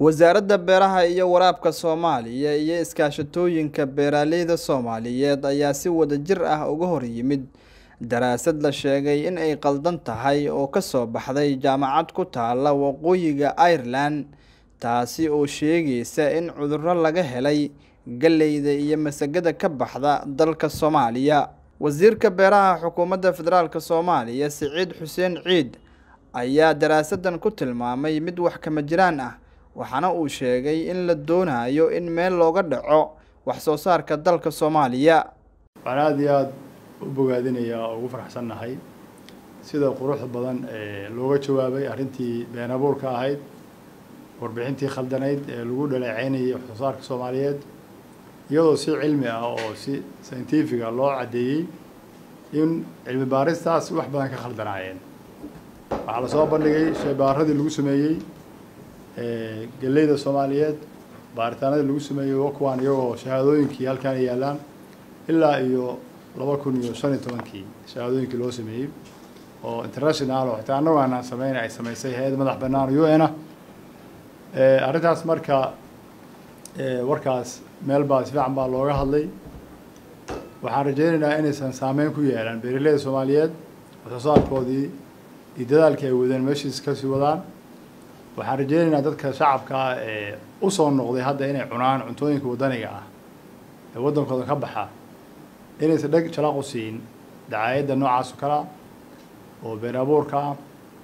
wasaaradda beeraha iyo waraabka soomaaliya iyo iskaashatooyinka beeraleyda soomaaliyeed ayaa si wadajir ah uga hor yimid daraasad la sheegay in ay qaldan tahay oo ka soo baxday jaamacad ku taala waqooyiga ireland taasi oo sheegaysa in cudurro laga helay galleyda iyo masagada ka baxda dalka soomaaliya wasiirka beeraha xukuumadda federaalk soomaaliya siciid xuseen ciid ayaa daraasadan ku tilmaamay mid wax kama jiraan ah waxaana uu sheegay in la doonayo in meel looga dhaco wax soo saarka dalka soomaaliya waxaan aada iyo aada u bogaadinayaa oo ugu faraxsannahay sida quruxda badan ee looga jawaabay arrintii been abuurka ahayd warbixintii khaldanayd ee lagu dhaleeceynayay wax soo saarka soomaaliyeed iyadoo si cilmi ah oo si scientifica loo caddeeyey in cilmi baaristaas wax badan ka khaldanaayeen waxaa lasoo bandhigay sheebaaradii lagu sameeyey galleyda soomaaliyeed baaritaanadii lagu sameeyey kuwaan iyagoo shahaadooyinkii halkaan yaallaan ilaa iyo laba kun iyo shan iyo tobankii shahaadooyinkii loo sameeyey oo international oo xitaa annagu aanaan sameyn ay samaysay hay-ad madax bannaan u n ah arrintaas marka warkaas meel baa si fiican baa looga hadlay waxaan rajaynaynaa inaysan saameyn ku yeelan beeraleyda soomaaliyeed wax soo saarkoodii iyo dadaalkii ay wadeen meeshiis kasii wadaan waxaan rajaynaynaa dadka shacabka ah ee usoo noqday hadda inay cunaan cuntooyinka waddaniga ah ee waddankooda ka baxa inaysan dheg jalaq u siin dacaayadda noocaas oo kalea oo been abuurka ah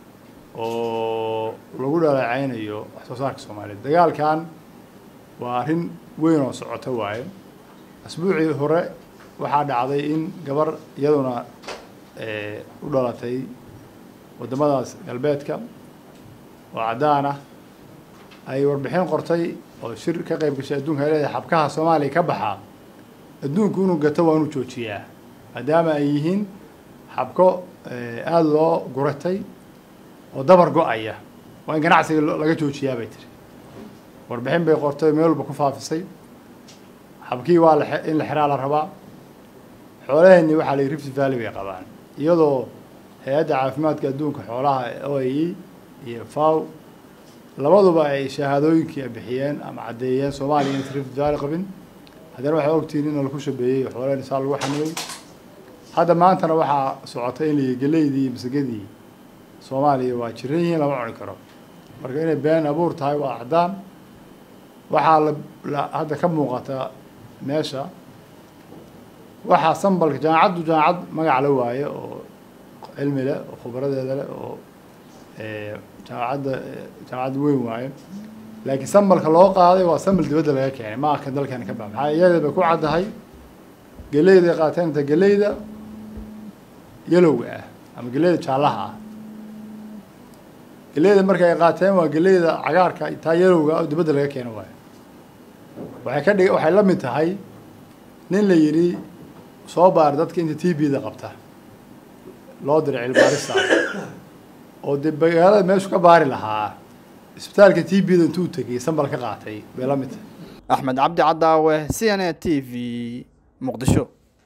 oo lagu dhaleeceynayo wax soo saarka soomaaliyeed dagaalkan waa arrin weyn oo socoto waaye asbuucii hore waxaa dhacday in gabar iyaduna u dhalatay waddamadaas galbeedka oo caddaan ah ay warbixin qortay oo shir ka qayb gashay adduunka ay leedahay xabkaha soomaaliya ka baxa adduunku inuu gato waa inuu joojiyaa maadaama ay yihiin xabko aada loo guratay oo dabar go-aya waa in ganacsiga laga joojiyaa bay tiri warbixin bay qortay meel walba ku faafisay xabkii waa in la xiraa la rabaa xoolaheenni waxaa la rift valley bay qabaan iyadoo hay-adda caafimaadka adduunka xoolaha o a e iyo faw labaduba ay shahaadooyinkii bixiyeen ama caddeeyeen soomaaliya inaysan rift valley qabin haddana waxay ogtihiin in laku shabeeyey xoolaheen saa lagu xaniyey hadda maantana waxaa socotay in la geleydii iyo masagadii soomaaliya waa jiran yihiin lama cuni karo marka inay been abuur tahay waa caddaan waxaa la hadda ka muuqata meesha waxaa sambalka jaamacaddu jaamacad magac la waaye oo cilmi leh oo khibradeeda leh oo jaamacadda jaamacad weyn waaye laakiin sambalka loo qaaday waa sambal dibadda laga keenay ma aka dalkani ka bax maxaa iyada bay ku caddahay geleyday qaateen inta geleyda yalowga ah ama geleyda jaallaha ah geleyda marka ay qaateen waa geleyda cagaarka taa yalowga oo dibadda laga keeno waayo waxay ka dhig waxay la mid tahay nin la yidhi soo baar dadka inta t b da qabta loo diray cilbaarista oo dee magaalada meeshu ka baari lahaa isbitaalka t b da intuu tegay sambal ka qaatay bay la mid tahay axmed cabdi cadaawe c n a t v muqdisho